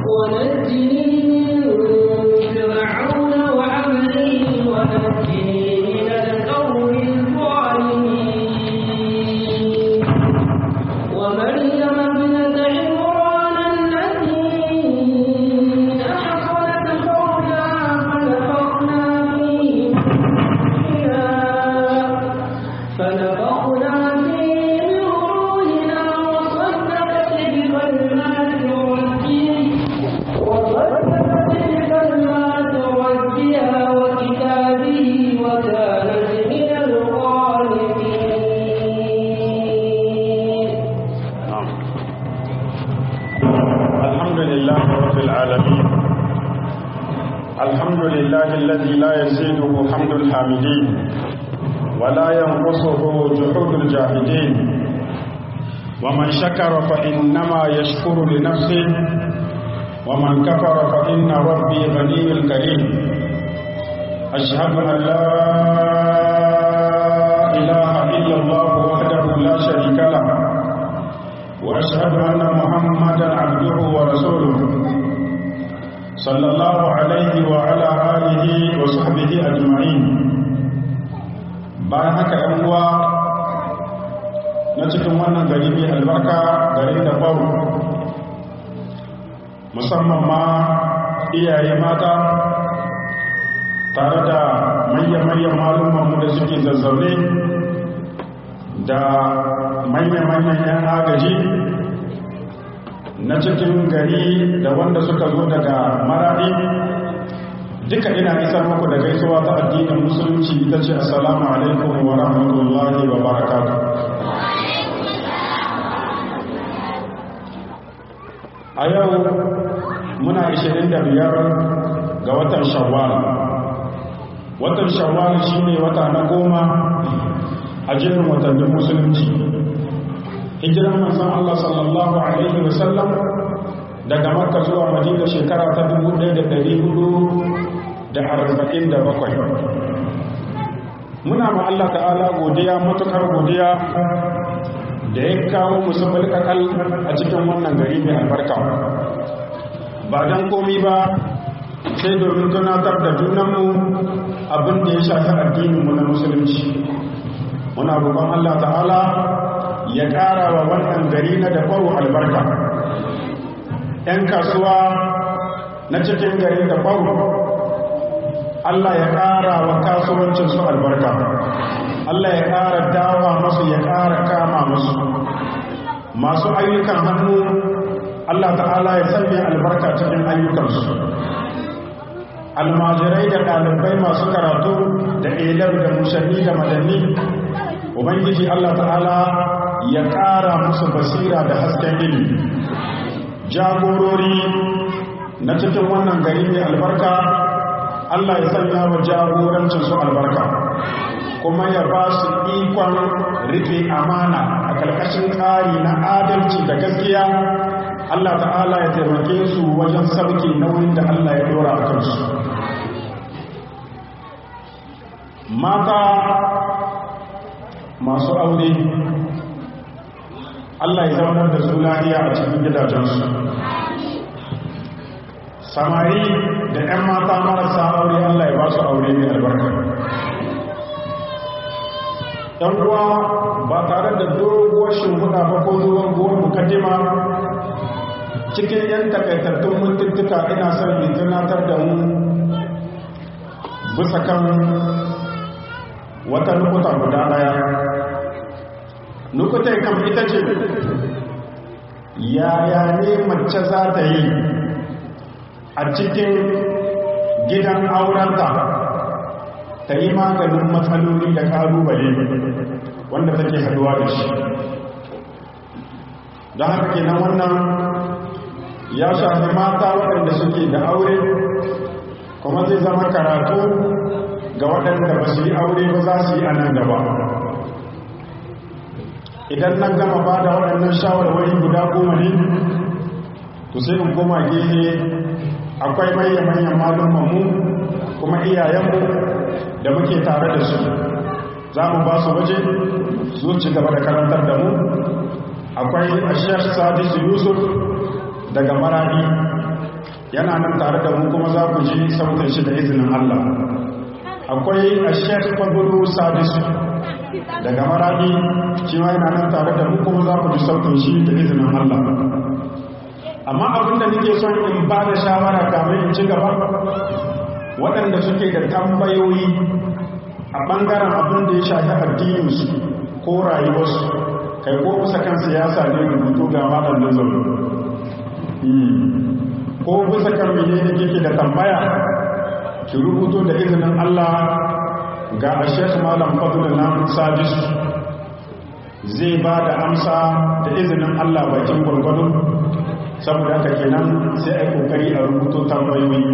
ونجني من فرعون وعمله ونجني من القوم الظالمين ومريم ابنة عمران التي أحصنت فرجها فنفخنا فيه فيها فنفخنا فيه من روحنا وصدقت بكلمات ربها وصدقت بكلمات ربها وكتابه وكانت من القانتين نعم. الحمد لله رب العالمين الحمد لله الذي لا يزيده حمد الحامدين ولا ينقصه جحود الجاهدين ومن شكر فإنما يشكر لنفسه ومن كفر فإن ربي غني كريم أشهد أن لا إله إلا الله وحده لا شريك له وأشهد أن محمدا عبده ورسوله صلى الله عليه وعلى آله وصحبه أجمعين bayan haka ‘yan uwa na cikin wannan gari mai albarka garin da faru musamman ma iyaye mata tare da manya-manyan malumanmu da suke zazzaune da manya-manyan 'yan agaji na cikin gari da wanda suka zo daga maradi duka ina isar muku da gaisuwa ta addinin musulunci ita ce assalamu alaikum wa rahmatullahi wa barakatuh a yau muna 25 ga watan shawwal watan shawwal shine wata na goma a jerin watannin musulunci hijiran manzon Allah sallallahu alaihi wasallam daga makka zuwa madina shekara ta 1447 muna ma Allah ta'ala godiya matukar godiya da ya kawo musamman kakal a cikin wannan gari mai albarka ba don komi ba sai domin tunatar da junanmu abin da ya shafi addininmu na musulunci muna roƙon Allah ta'ala ya ƙara wa wannan gari na da faru albarka ‘yan kasuwa na cikin gari da faru Allah ya ƙara wa kasuwancinsu albarka Allah ya ƙara dawa masu ya ƙara kama masu masu ayyukan hannu Allah ta'ala ya sanya albarka cikin ayyukansu almajirai da ɗalibai masu karatu da ilar da mushanni da madanni ubangiji Allah ta'ala ya ƙara musu basira da hasken ilimi jagorori na cikin wannan gari mai albarka Allah ya sanya wa jagorancin su albarka kuma ya ba su ikon rike amana a ƙarƙashin tsari na adalci da gaskiya Allah ta'ala ya taimake su wajen sauke nauyin da Allah ya dora a kansu mata masu aure Allah ya zaunar da su lafiya a cikin gidajensu samari da 'yan mata marasa aure Allah ya ba su aure mai albarka ‘yan uwa ba tare da doguwar shimfiɗa ba ko doguwar mukaddima cikin ‘yan takaitattun mutuntuka ina son in tunatar da mu bisa kan wata nukuta guda ɗaya nukutai kam ita ce yaya ne mace za ta yi a cikin gidan aurenta ta yi maganin matsaloli da ƙalubale wanda take haduwa da shi don haka kenan wannan ya shafi mata waɗanda suke da aure kuma zai zama karatu ga waɗanda ba su yi aure ba za su yi a nan gaba idan nan gama ba da waɗannan shawarwari guda goma ne to sai in koma gehe akwai manya-manyan malumanmu kuma iyayenmu da muke tare da su za mu ba su waje su ci gaba da karantar da mu akwai ashiyar sadisu yusuf daga marani yana nan tare da mu kuma za ku ji sautin shi da izinin Allah akwai a shek fagulu sadisu daga maradi shi ma yana nan tare da mu kuma za ku ji sautin shi da izinin Allah amma abin da nake son in ba da shawara kamar in ci gaba waɗanda suke da tambayoyi a ɓangaren abin da ya shafi addininsu ko rayuwarsu kai ko kusa kan siyasa ne rubutu ga malam da zaune ko bisa kan mene ne kike da tambaya ki rubuto da izinin Allah ga Sheikh Malam Fadl nan Sadis zai ba da amsa da izinin Allah bakin gurgudu saboda haka kenan sai ai kokari a rubuto tambayoyi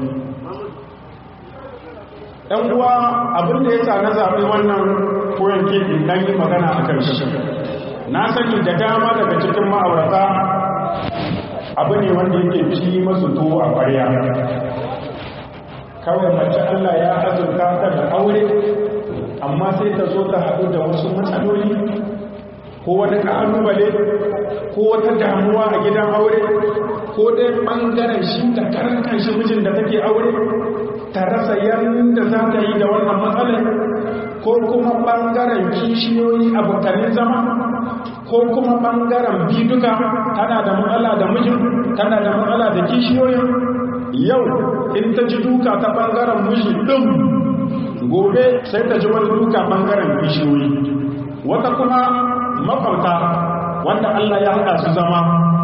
ɗan uwa abin da yasa na zaɓi wannan koyon ke dan yi magana akan shi na sani da dama daga cikin ma'aurata abu ne wanda yake ci masu tuwo a ƙwarya kawai mace Allah ya azurta ta da aure amma sai ta zo ta haɗu da wasu matsaloli ko wani ƙalubale ko wata damuwa a gidan aure ko dai ɓangaren shi da karan kanshi mijin da take aure ta rasa yadda za ta yi da wannan matsalar ko kuma ɓangaren kishiyoyi abokanin zama ko kuma ɓangaren biduka tana da matsala da mijin tana da matsala da kishiyoyin yau in ta ji duka ta ɓangaren miji ɗin gobe sai ta ji wani duka ɓangaren kishiyoyi wata kuma makwabta wanda Allah ya haɗa su zama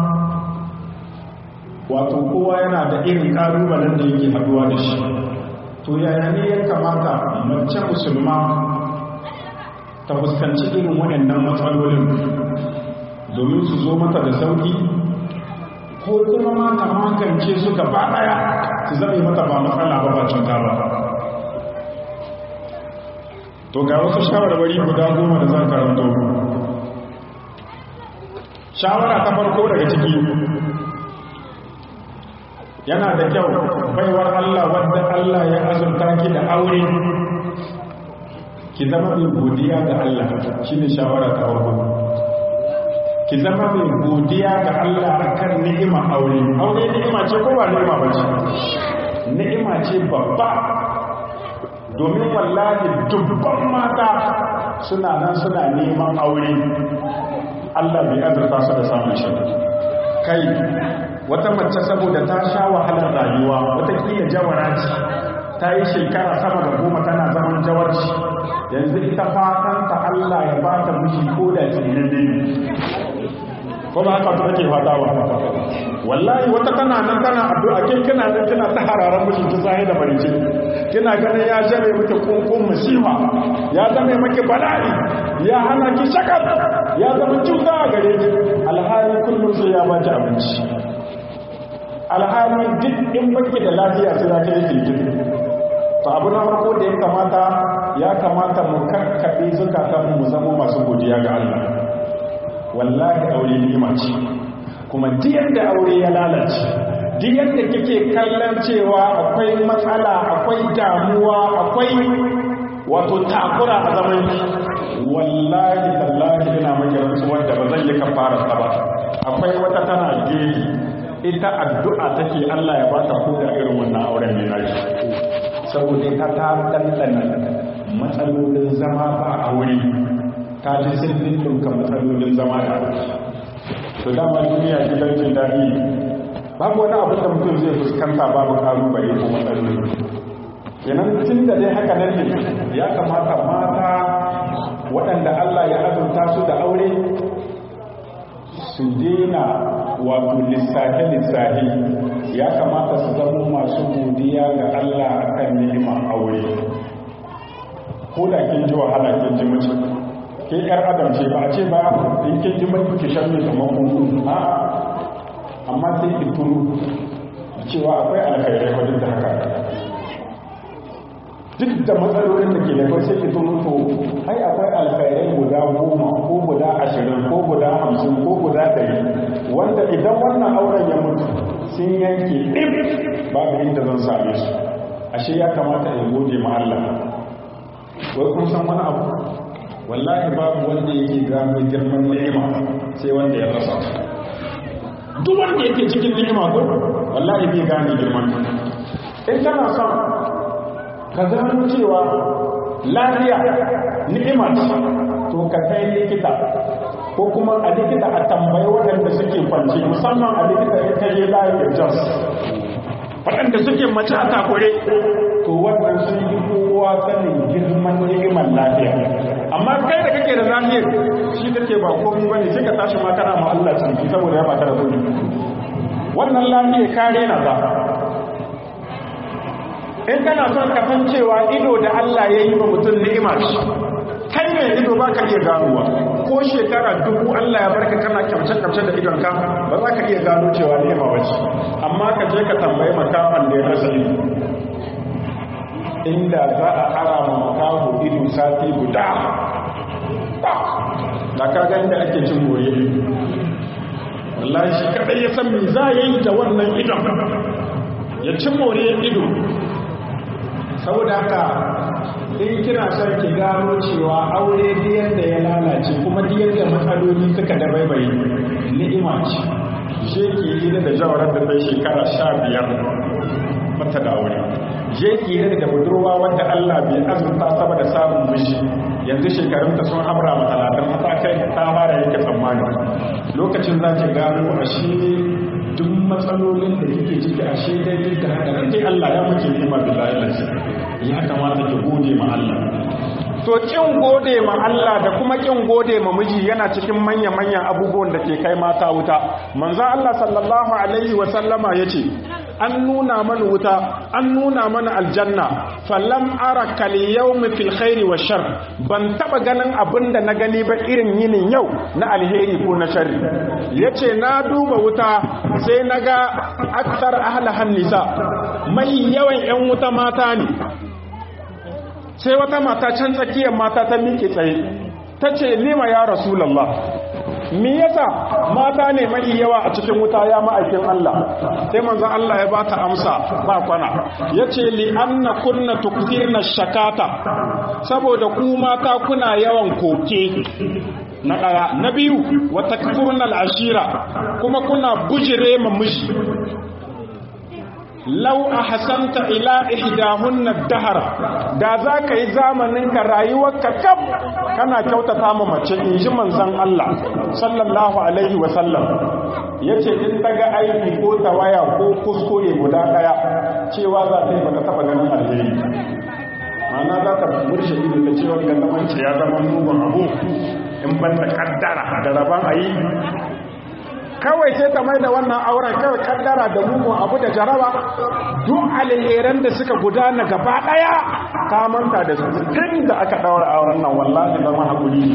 wato kowa yana da irin ƙalubalen da yake haɗuwa da shi to yaya ne ya kamata mace musulma ta fuskanci irin waɗannan matsalolin domin su zo mata da sauƙi ko kuma ma ta magance su gaba ɗaya su zame mata ba matsala ba ba cuta ba to ga wasu shawarwari guda goma da zan karanto shawara ta farko daga ciki yana da kyau baiwar Allah wadda Allah ya azurta ki da aure ki zama mai godiya ga Allah shine shawara ta farko ki zama mai godiya ga Allah akan ni'ima aure aure ni'ima ce ko ba ni'ima ba ce ni'ima ce babba domin wallahi dubban mata suna nan suna neman aure Allah bai azurta su da samun shi kai wata mace saboda ta sha wahalar rayuwa watakila jawara ce ta yi shekara sama da goma tana zaman jawarci yanzu ita fatanta Allah ya ba ta miji ko da tsinin ne ko ba haka ta take fata ba wallahi wata tana nan tana addu'a kin kina nan kina ta hararan miji ta sai da barice kina ganin ya jare miki kunkun musiba ya zama miki bala'i ya hana ki shakar ya zama cuta a gare ki alhali kullum sai ya baki abinci alhali duk in baki da lafiya sai za ka yi kirkiri to abu na farko da ya kamata ya kamata mu kakkaɓe zukatan mu zama masu godiya ga Allah wallahi aure ni'ima ce kuma duk yadda aure ya lalace duk yadda kike kallon cewa akwai matsala akwai damuwa akwai wato takura a zaman wallahi tallahi ina maki rantsuwar da ba zan yi kafara ta ba akwai wata tana gefe ita addu'a take Allah ya bata ko da irin wannan auren ne nashi saboda ita ta dandana matsalolin zama ba aure ta ji sirrin ɗinka matsalolin zama da aure to dama duniya gidan jin daɗi babu wani abin da mutum zai fuskanta babu ƙalubale ko matsaloli kenan tun da dai haka nan ne ya kamata mata waɗanda Allah ya azurta su da aure su dena wato lissafe-lissafe ya kamata su zama masu godiya ga Allah akan ni'imar aure ko da kin ji wahala kin ji mace ke yar adam ce ba a ce ba in kin ji mai ki shan mai kamar kunku a amma sai ki turu cewa akwai alkhairai wajen da haka duk da matsalolin da ke da kai sai ki turu to ai akwai alkhairai guda goma ko guda ashirin ko guda hamsin ko guda ɗari wanda idan wannan auren ya mutu sun yanke ɗin babu inda zan same su ashe ya kamata in gode ma Allah wai kun san wani abu wallahi babu wanda yake gano girman ni'ima sai wanda ya rasa duk wanda yake cikin ni'ima ko wallahi bai gane girman in kana son ka zama cewa lafiya ni'ima to ka kai likita ko kuma a likita a tambayi waɗanda suke kwance musamman a likita ya kaje layin jos waɗanda suke mace a takure to wannan sun yi kowa sanin girman ni'imar lafiya amma kai da kake da lafiyar shi kake ba komai bane sai ka tashi ma kana ma Allah cinki saboda ya baka da kuɗi wannan lafiyar kare na za in kana son ka san cewa ido da Allah ya yi ba mutum ni'ima shi kai mai ido ba ka iya ganowa ko shekara dubu Allah ya barka kana kyamce-kyamce da idonka ba za ka iya gano cewa ni'ima ba ce amma ka je ka tambayi makaman da ya rasa ido inda za a ara ma makaho ido sati guda da ka ga inda ake cin goye wallahi shi kadai ya san me za ya yi da wannan idon ya ci more ido saboda haka in kina son ki gano cewa aure diyar da ya lalace kuma diyar da matsaloli suka da baibaye ni'ima ce je ki yi da jawarar da bai shekara sha biyar mata da aure je ki yi da budurwa wanda Allah bai azurta saba da samun miji yanzu shekarunta sun hamra ma talatin ta kai ta fara yake tsammani lokacin za ki gano a shi duk matsalolin da kike ciki a shi dai da haka dai Allah ya muke nima billahi lafiya ya kamata ki gode ma Allah to kin gode ma Allah da kuma kin gode ma miji yana cikin manya-manyan abubuwan da ke kai mata wuta manzon Allah sallallahu alaihi wa sallama yace an nuna mana wuta an nuna mana aljanna falam ara kal yawmi fil khairi wa shar ban taba ganin abinda na gani ba irin yinin yau na alheri ko na sharri yace na duba wuta sai naga aktar ahlahan nisa mai yawan yan wuta mata ne sai wata mata can tsakiyar mata ta miƙe tsaye ta ce lima ya rasulallah me yasa mata ne mai yawa a cikin wuta ya ma'aikin Allah sai manzon Allah ya bata amsa ba kwana yace li anna kunna tukthirna shakata saboda ku mata kuna yawan koke na daya na biyu wa takfurna ashira kuma kuna bujire ma miji lau a hasanta ila ihdahunna dahara da za ka yi zamanin ka rayuwarka kaf kana kyautata ma mace in ji manzon Allah sallallahu alaihi wa sallam yace in ta ga aiki ko tawaya ko kuskure guda daya cewa za ta yi baka taba ganin alheri ma'ana za ta murshe ido ta cewa ga zaman ya zama mugun abu in ban da kaddara da raban ayi kawai sai ta mai da wannan auren kawai kaddara da mugun abu da jaraba duk alheran da suka gudana gaba daya ka manta da su tun da aka daura auren nan wallahi zama hakuri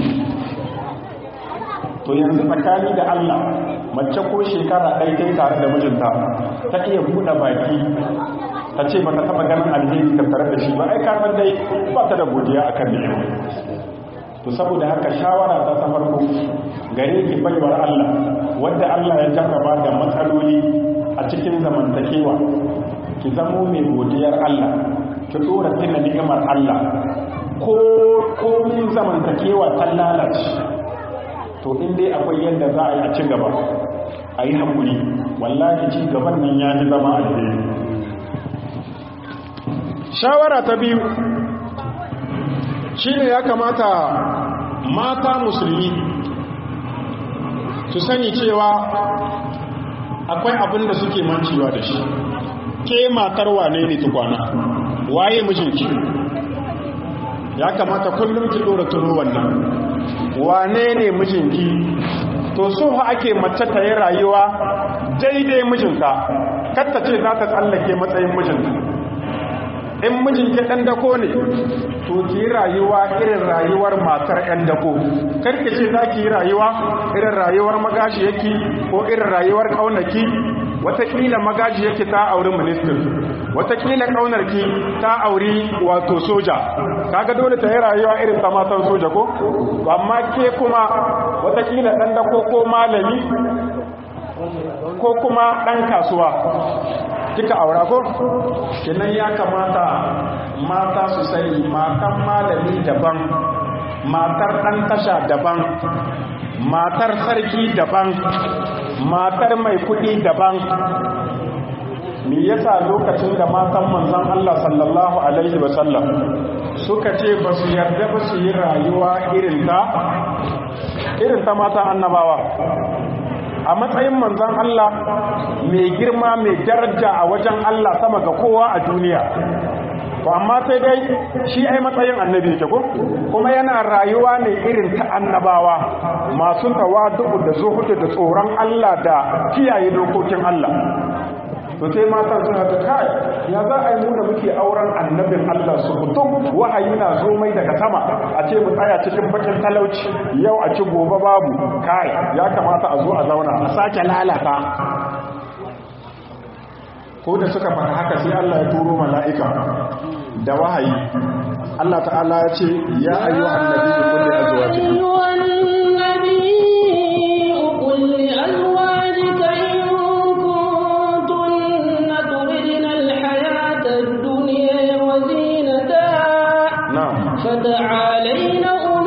to yanzu tsakani da Allah mace ko shekara ɗaya kai tare da mijinta ta iya buɗe baki ta ce ba ta taɓa ganin alheri tattare da shi ba ai karɓar dai ba ta da godiya akan ni'ima to saboda haka shawara ta ta farko gare ki baiwar Allah wanda Allah ya jarraba da matsaloli a cikin zamantakewa ki zamo mai godiyar Allah ki dora tuna ni'imar Allah ko komin zamantakewa ta lalace to in dai akwai yadda za a yi a ci gaba a yi haƙuri wallahi ci gaban nan ya ji zama alheri shawara ta biyu shine ya kamata mata musulmi su sani cewa akwai abin da suke mancewa da shi ke matar wane ne tukwana waye mijinki ya kamata kullum ki dora tuno wannan wane ne mijinki to so ha ake mace ta yi rayuwa daidai mijinta katta ce za ta tsallake matsayin mijinta in mijinki ɗan dako ne to ki yi rayuwa irin rayuwar matar ɗan dako karki ce za ki yi rayuwa irin rayuwar magashi yake ko irin rayuwar ƙaunaki watakila magaji yake ta auri ministan watakila ƙaunarki ta auri wato soja kaga dole ta yi rayuwa irin ta matan soja ko amma ke kuma watakila ɗan dako ko malami ko kuma ɗan kasuwa kika aura ko kenan ya kamata mata su sani matan malami daban matar ɗan tasha daban matar sarki daban matar mai kuɗi daban me yasa lokacin da matan manzon Allah sallallahu alaihi wasallam suka ce ba su yarda ba su yi rayuwa irin ta irin ta matan annabawa a matsayin manzon Allah mai girma mai daraja a wajen Allah sama ga kowa a duniya to amma sai dai shi ai matsayin annabi yake ko kuma yana rayuwa ne irin ta annabawa masu tawadu da zuhudu da tsoron Allah da kiyaye dokokin Allah to sai matan suna ta kai ya za a yi mu da muke auren annabin Allah su kutum wahayi na zo mai daga sama a ce mu tsaya cikin bakin talauci yau a ci gobe babu kai ya kamata a zo a zauna a sake lalata ko da suka faɗa haka sai Allah ya turo mala'ika da wahayi Allah ta'ala ya ce ya ayyuhan nabiyyu kulli azwajika na'am فتعالين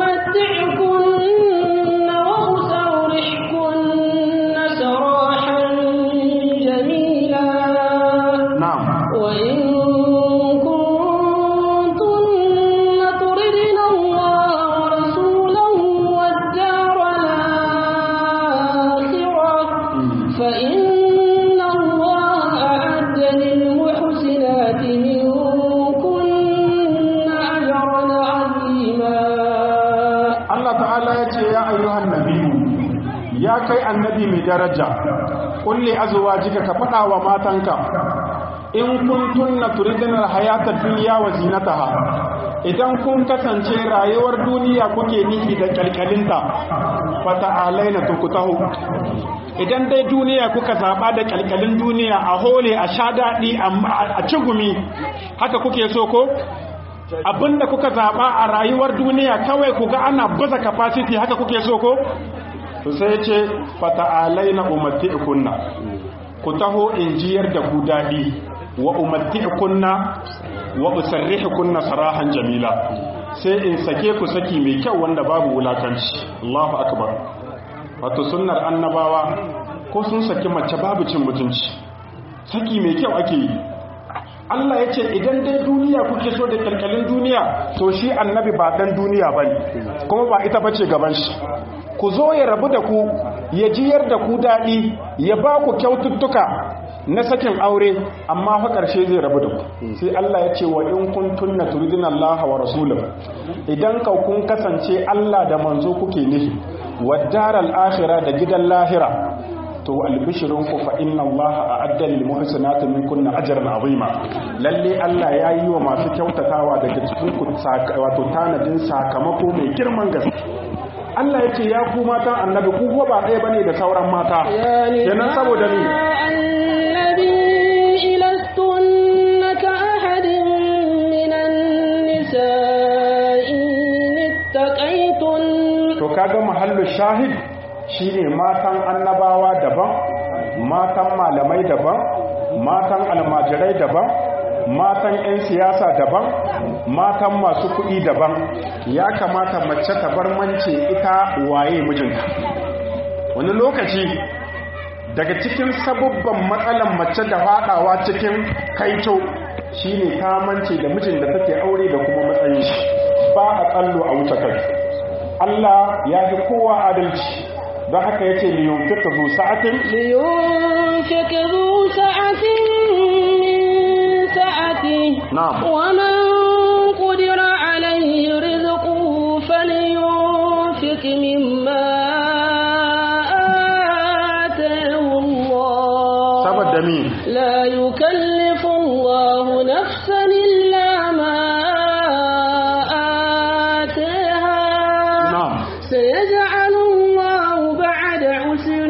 أمتعكن وأسرحكن سراحا جميلا na'am وإن كنتن تردن الله ورسوله والدار الآخرة فإن الله أعد للمحسنات منكن أجرا عظيما Allah ta'ala ya ce ya ayyuhan nabiyyu ya kai annabi mai daraja kulli azwajika ka faɗa wa matanka in kuntunna turidina hayata dunya wa zinataha idan kun kasance rayuwar duniya kuke nufi da kalkalinta fata'alaina tukutahu idan dai duniya kuka zaba da kalkalin duniya a hole a sha daɗi a cigumi haka kuke so ko abinda kuka zaba a rayuwar duniya kawai ku ga ana baza capacity haka kuke so ko to sai ce fata'alaina umatti'kunna ku taho in jiyar da ku dadi wa umatti'kunna wa usarrihukunna sarahan jamila sai in sake ku saki mai kyau wanda babu wulakanci Allahu akbar wato sunnar annabawa ko sun saki mace babu cin mutunci saki mai kyau ake yi Allah ya ce idan dai duniya kuke so da kalkalin duniya to shi annabi ba dan duniya ba ne kuma ba ita bace gaban shi ku zo ya rabu da ku ya jiyar da ku daɗi ya ba ku kyaututtuka na sakin aure amma fa ƙarshe zai rabu da ku sai Allah ya ce wa in kuntum na turidina Allah wa rasulahu idan ka kun kasance Allah da manzo kuke nufi wa daral akhirah da gidan lahira to albishirinku fa inna Allah a'adda lil muhsinati minkunna ajran azima lalle Allah ya yi wa masu kyautatawa daga cikin ku wato tanadin sakamako mai girman gaske Allah yake ya ku matan annabi ku ko ba ɗaya bane da sauran mata kenan saboda ni النبي لستن كأحد من النساء إن اتقيتن to kaga mahallu shahid shine matan annabawa daban matan malamai daban matan almajirai daban matan 'yan siyasa daban matan masu kuɗi daban ya kamata mace ta bar mance ita waye mijinta wani lokaci daga cikin sabubban matsalan mace da faɗawa cikin kaito shine ta mance da mijin da take aure da kuma matsayin shi ba a tsallo a wuce kai Allah ya fi kowa adalci don haka ya ce liyun fita zu sa'atin لينفق ذو سعة من سعته نعم. ومن قدر عليه رزقه فلينفق مما آتاه الله saboda mi لا يكلف الله نفسا إلا ما آتاها na'am سيجعل الله بعد عسر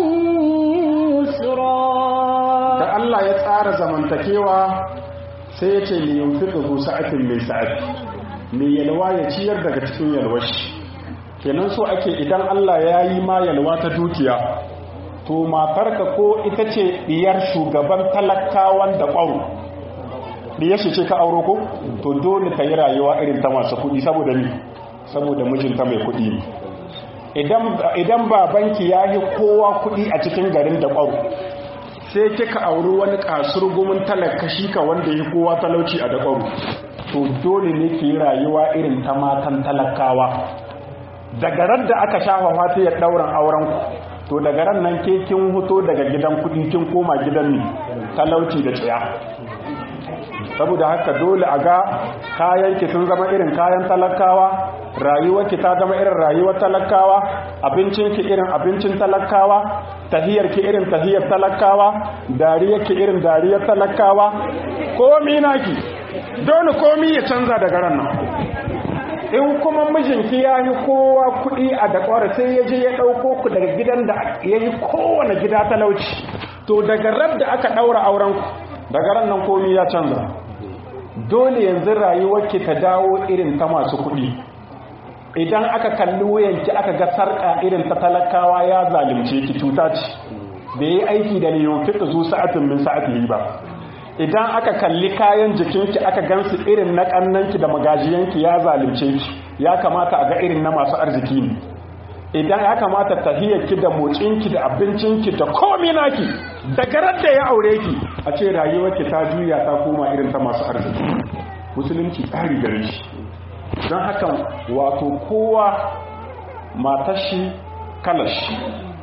يسرا da Allah ya tsara zamantakewa sai ya ce liyun fita zu sa'atin mai sa'ati mai yalwa ya ciyar daga cikin yalwashi kenan so ake idan Allah ya yi ma yalwa ta dukiya to matarka ko ita ce diyar shugaban talakawan da ƙwaro diyar shi ce ka auro ko to dole ka yi rayuwa irin ta masu kuɗi saboda ni saboda mijinta mai kuɗi ne idan idan babanki ya yi kowa kuɗi a cikin garin da ƙwaro sai kika auri wani kasurgumin talakashi ka wanda ya kowa talauci a dakwaru to dole ne ki yi rayuwa irin ta matan talakawa daga ran da aka shafa fata ya ɗauran auren ku to daga ran nan ke kin huto daga gidan kuɗi kin koma gidan ne talauci da tsaya saboda haka dole a ga kayanki sun zama irin kayan talakawa rayuwarki ta zama irin rayuwar talakawa abincinki irin abincin talakawa tahiyarki irin tahiyar talakawa dariyarki irin dariyar talakawa komi naki dole komi ya canza daga ran nan in kuma mijinki ya yi kowa kuɗi a dakwara sai ya je ya ɗauko ku daga gidan da ya yi kowane gida talauci to daga ran da aka ɗaura aurenku daga ran nan komi ya canza dole yanzu rayuwarki ta dawo irin ta masu kuɗi idan aka kalli wuyanki aka ga sarƙa irin ta talakawa ya zalimce ki cuta ce da yi aiki da liyon fiɗa zu sa'atin min sa'atin ba idan aka kalli kayan jikinki aka gansu irin na ƙannanki da magajiyanki ya zalimce ki ya kamata a ga irin na masu arziki ne idan ya kamata tahiyarki da motsinki da abincinki da komi naki daga da ya aure ki a ce rayuwarki ta juya ta koma irin ta masu arziki musulunci tsari gare shi don haka wato kowa matashi kalashi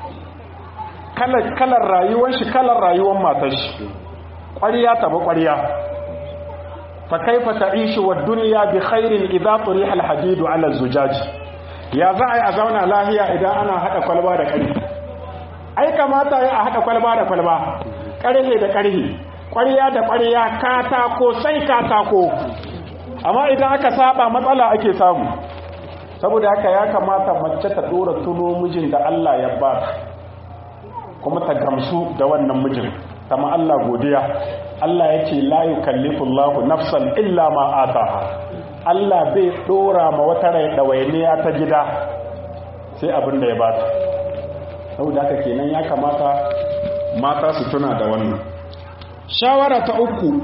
kalar rayuwar shi kalar rayuwar matashi ƙwariya taba ƙwariya fa kaifa ta'ishu wa dunya bi khairin idza turiha al-hadidu ala zujaji ya za a yi a zauna lahiya idan ana haɗa kwalba da ƙarfi ai kamata ya a haɗa kwalba da kwalba ƙarhe da ƙarhe ƙwariya da ƙwariya katako sai katako amma idan aka saba matsala ake samu saboda haka ya kamata mace ta ɗora tuno mijin da Allah ya ba kuma ta gamsu da wannan mijin kama Allah godiya Allah ya ce la yukallifu Allahu nafsan illa ma ataha Allah bai dora ma wata rai ɗawainiya ta gida sai abin da ya bata saboda haka kenan ya kamata mata su tuna da wannan shawara ta uku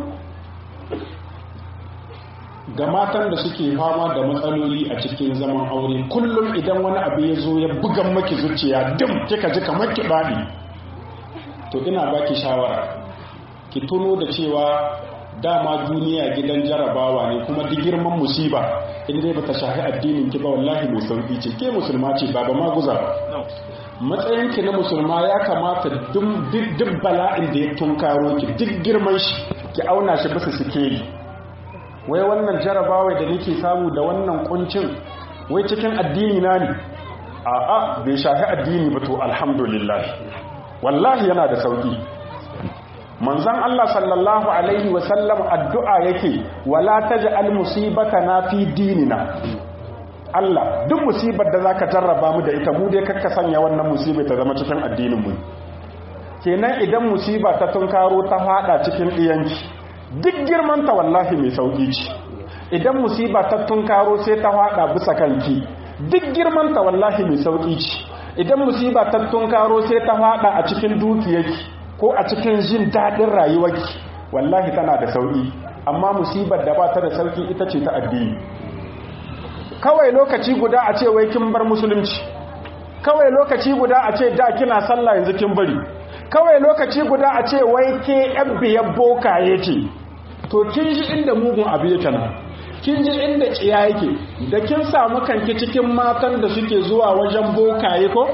ga matan da suke fama da matsaloli a cikin zaman aure kullum idan wani abu ya zo ya bugan maki zuciya dim kika ji kamar ki bani to ina baki shawara ki tuno da cewa dama duniya gidan jarabawa ne kuma duk girman musiba in dai bata shahi addinin ki ba wallahi mai sauki ce ke musulma ce ba ba maguza ba matsayin ki na musulma ya kamata duk bala'in da ya tunkaro ki duk girman shi ki auna shi bisa sikeli wai wannan jarabawa da nake samu da wannan kuncin wai cikin addini na ne a'a bai shahi addini ba to alhamdulillah wallahi yana da sauki manzon Allah sallallahu alaihi wasallam addu'a yake wala taj'al musibatana fi dinina Allah duk musibar da zaka jarraba mu da ita mu dai kakka sanya wannan musibar ta zama cikin addinin mu kenan idan musiba ta tunkaro ta fada cikin diyanki duk girman ta wallahi mai sauki ce idan musiba ta tunkaro sai ta fada bisa kanki duk girman ta wallahi mai sauki ce idan musiba ta tunkaro sai ta fada a cikin dukiyarki ko a cikin jin daɗin rayuwarki wallahi tana da sauƙi amma musibar da ba ta da sauƙi ita ce ta addini kawai lokaci guda a ce wai kin bar musulunci kawai lokaci guda a ce da kina sallah yanzu kin bari kawai lokaci guda a ce wai ke yan biyar bokaye ce to kin ji inda mugun abu yake nan kin ji inda tsiya yake da kin samu kanki cikin matan da suke zuwa wajen bokaye ko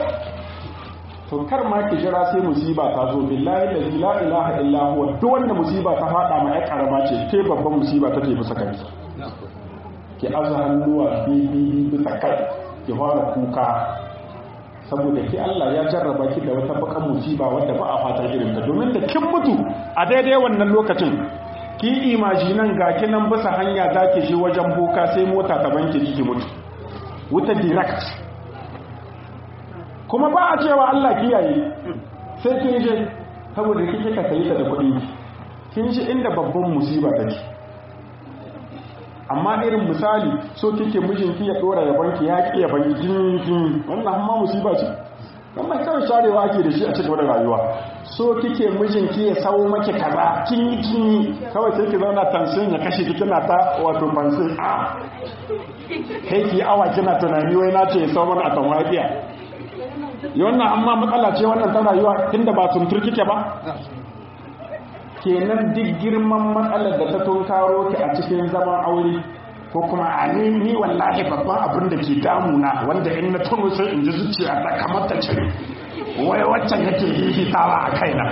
to kar ma ki jira sai musiba ta zo billahi la ilaha illa huwa duk wanda musiba ta fada ma ya karama ce ke babban musiba take bisa kanki ki aza hannuwa bibi bisa kai ki fara kuka saboda ki Allah ya jarraba ki da wata bakan musiba wanda ba a fatan irin ta domin da kin mutu a daidai wannan lokacin ki imajinan ga ki nan bisa hanya zaki je wajen boka sai mota ta banke ki mutu wuta direct kuma ba a cewa Allah kiyaye sai kin je saboda kike ka sayi ta da kuɗi kin ji inda babban musiba take amma irin misali so kike mijinki ya dora ya banki ya ki ya banki jin jin wannan amma musiba ce wannan kawai sharewa ake da shi a cikin rayuwa so kike mijinki ya sawo maki kaza kin yi kin yi kawai sai ki zauna tansin ya kashe ki kina ta wato fansin a kai ki awa kina tunani wai na ce ya sawo mana a tamwafiya wannan amma matsala ce wannan ta rayuwa tunda ba tuntur kike ba kenan duk girman matsalar da ta tunkaro ki a cikin zaman aure ko kuma a ni ni wallahi babban abin da ke damuna wanda in na tuno sai in ji zuciya ta kamar ta cire wai waccan yake hihitawa a kaina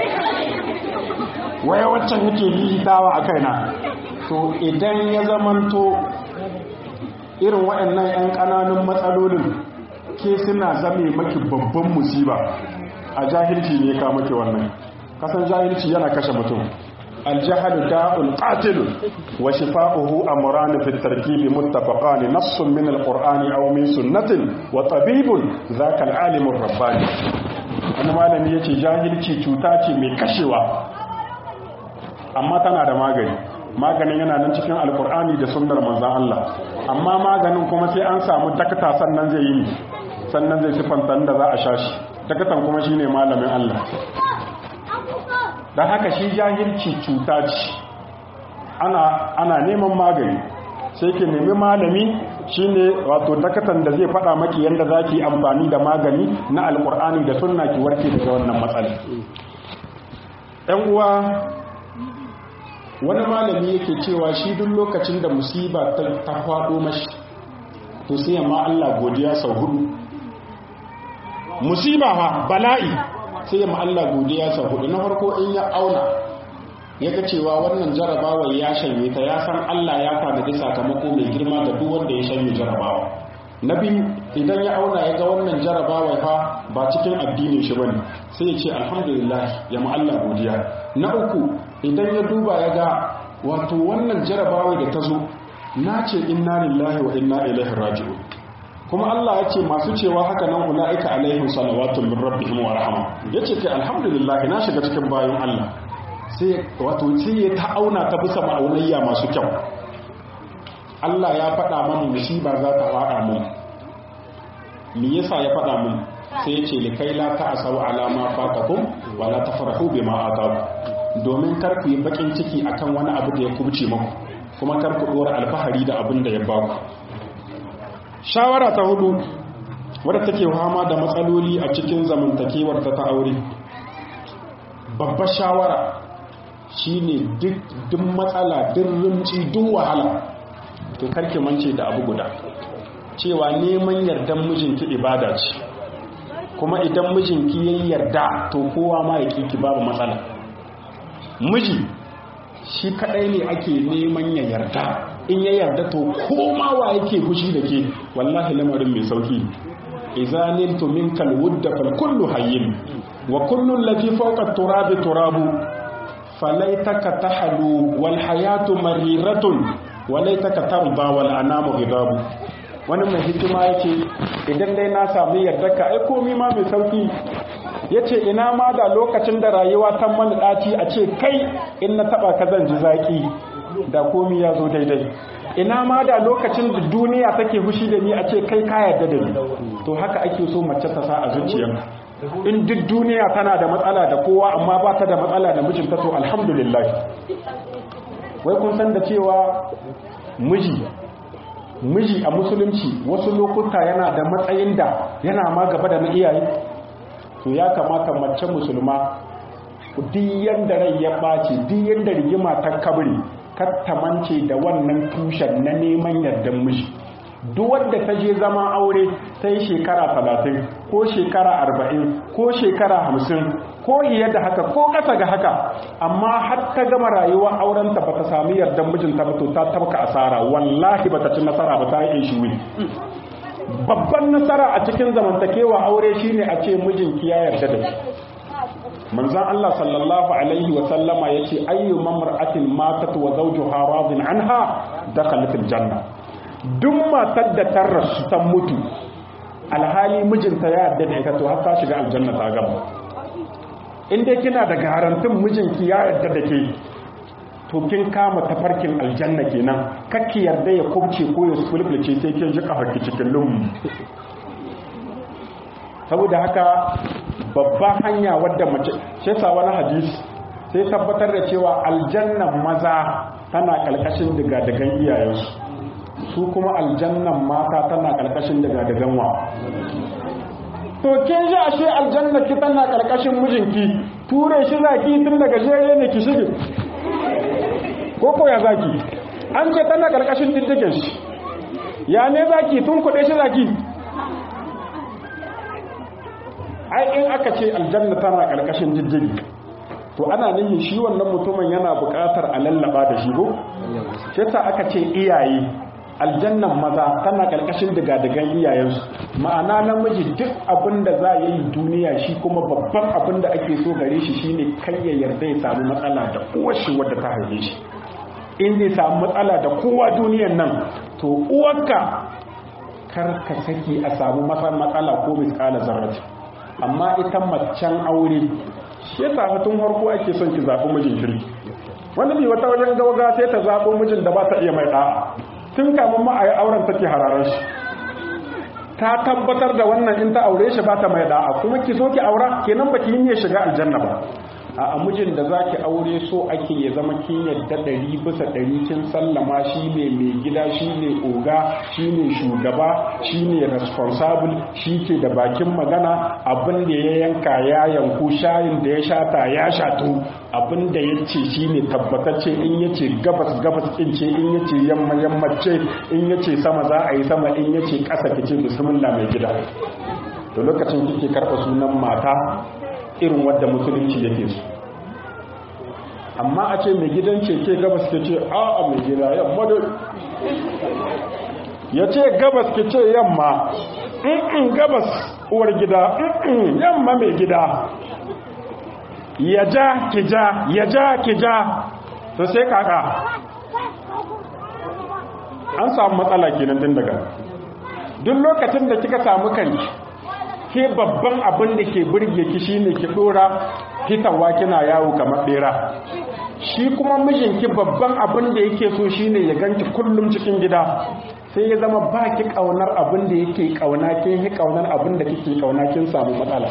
wai waccan yake hihitawa a kaina to idan ya zamanto irin waɗannan 'yan ƙananun matsalolin ke suna zame maki babban musiba a jahilci ne ka maki wannan kasan jahilci yana kashe mutum الجهل داء قاتل وشفاؤه أمران في التركيب متفقان نص من القرآن أو من سنة وطبيب ذاك العالم الرباني أنا ما لم يتي جاهل تشوتاتي من كشوة أما تنا da magani maganin yana nan cikin alkur'ani da sunnar manzan Allah amma maganin kuma sai an samu dakta sannan zai yi sannan zai sifanta da za a sha shi dakatan kuma shine malamin Allah don haka shi jahilci cuta ce ana, ana neman magani sai ke nemi malami shine wato dakatan da zai faɗa maki yadda za ki amfani da magani na alkur'ani da sunna ki warke daga wannan matsala ɗan uwa wani malami yake cewa shi duk lokacin da musiba ta faɗo mashi to sai yamma Allah godiya sau hudu musiba ha bala'i sai ya Allah godiya sau hudu na farko in ya auna ya ga cewa wannan jarabawa ya shanye ta ya san Allah ya tanadi sakamako mai girma da duk wanda ya shanye jarabawa na biyu idan ya auna ya ga wannan jarabawa fa ba cikin addinin shi bane sai ya ce alhamdulillah ya ma Allah godiya na uku idan ya duba ya ga wato wannan jarabawa da ta zo na ce inna lillahi wa inna ilaihi raji'un kuma Allah ya ce masu cewa haka nan ula'ika alaihim salawatun min rabbihim wa rahama yace kai alhamdulillah na shiga cikin bayan Allah sai wato sai ya ta auna ta bisa ma'aunayya masu kyau Allah ya faɗa mana musiba za ta faɗa mun me yasa ya faɗa mun sai yace likai la ta'asau ala ma fatakum wa la tafrahu bima ataku domin kar ku yi bakin ciki akan wani abu da ya kubce muku kuma kar ku dora alfahari da abin da ya baku shawara ta hudu wadda take fama da matsaloli a cikin zamantakewar ta ta aure babbar shawara shine duk duk matsala duk rinci duk wahala to karki mance da abu guda cewa neman yardan mijinki ibada ce kuma idan mijinki ya yarda to kowa ma ya kiki babu matsala miji shi kadai ne ake neman ya yarda in ya yarda to koma wa yake fushi da ke wallahi lamarin mai sauki idza niltu minkal wudda fal kullu hayyin wa kullu allati fawqa turabi turabu falaitaka tahlu wal hayatu mariratun wa laitaka tarda wal anamu ghidabu wani mai hikima yake idan dai na samu yarda ka ai komi ma mai sauki yace ina ma da lokacin da rayuwa ta mana daci a ce kai in na taba ka zan ji zaki da komi ya zo daidai ina ma da lokacin da duniya take hushi da ni a ce kai ka yarda da ni to haka ake so mace ta sa a zuciyarka in duk duniya tana da matsala da kowa amma ba ta da matsala da mijinta to alhamdulillah wai kun san da cewa miji miji a musulunci wasu lokuta yana da matsayin da yana ma gaba da na iyaye to ya kamata mace musulma duk yanda rai ya ɓaci duk yanda rigima ta kabri kattamance da wannan tushen na neman yardan miji duk wanda ta je zama aure ta yi shekara talatin ko shekara arba'in ko shekara hamsin ko iya da haka ko ƙasa ga haka amma har ta gama rayuwar aurenta ba ta sami yardan mijinta ba to ta tabka asara wallahi ba ta ci nasara ba ta yi shi wuri babban nasara a cikin zamantakewa aure shine a ce mijinki ya yarda da ki manzan Allah sallallahu alaihi wa sallama yace ayyu mamra'atin matat wa zawjuha radin anha dakhalat aljanna duk matar da ta rasu ta mutu alhali mijinta ya yarda da ita to har ta shiga aljanna ta gama in dai kina da garantin mijinki ya yarda da ke to kin kama tafarkin aljanna kenan kakki yarda ya kubce ko ya sulbulce sai kin ji kafarki cikin lumu saboda haka babban hanya wadda mace shi yasa wani hadisi sai tabbatar da cewa aljannan maza tana kalkashin digadigan iyayensu su kuma aljannan mata tana kalkashin digadigan wa to kin ji ashe aljanna ki tana karkashin mijinki ture shi zaki tun daga jere ne ki shige ko ko ya zaki an ce tana karkashin diddigen shi ya ne zaki tun kuɗe shi zaki ai in aka ce aljanna tana karkashin diddigi to ana nihin shi wannan mutumin yana buƙatar a lallaba da shi ko shi ta aka ce iyaye aljannan maza tana karkashin digadigan iyayensu ma'ana namiji duk abin da za a yi duniya shi kuma babban abin da ake so gare shi shine kai ya yarda ya samu matsala da uwar shi wadda ta haife shi in zai samu matsala da kowa duniyan nan to uwarka kar ka saki a samu matsala ko miskala zarrati amma ita macen aure shi yasa tun farko ake son ki zaɓi mijin kirki wani bi wata wajen gauga sai ta zaɓo mijin da ba ta iya mai ɗa'a tun kamun ma a yi auren take hararar shi ta tabbatar da wannan in ta aure shi ba ta mai ɗa'a kuma ki so ki aura kenan ba ki yi ya shiga aljanna ba a mijin da za ki aure so ake ya zama kin yadda ɗari bisa ɗari kin sallama shi ne mai gida shi ne oga shi ne shugaba shi ne responsible shi ke da bakin magana abin da ya yanka ya yanku shayin da ya shata ya shato abin da ya ce shi ne tabbatacce in ya ce gabas gabas kin ce in ya ce yamma yammace in ya ce sama za a yi sama in ya ce ƙasa ki ce bismillah mai gida to lokacin kike karɓa sunan mata irin wadda musulunci yake su amma a ce mai gidan keke gabas ke ce a a mai gida yamma da ya ce gabas ke ce yamma in gabas uwar gida in yamma mai gida ya ja ki ja ya ja ki ja to sai kaka an samu matsala kenan din daga duk lokacin da kika samu kanki ke babban abin da ke burge ki shine ki dora fitawa kina yawo kamar bera shi kuma mijinki babban abin da yake so shine ya ganki kullum cikin gida sai ya zama baki kaunar abin da yake kauna kin yi kaunar abin da kike kauna kin samu matsala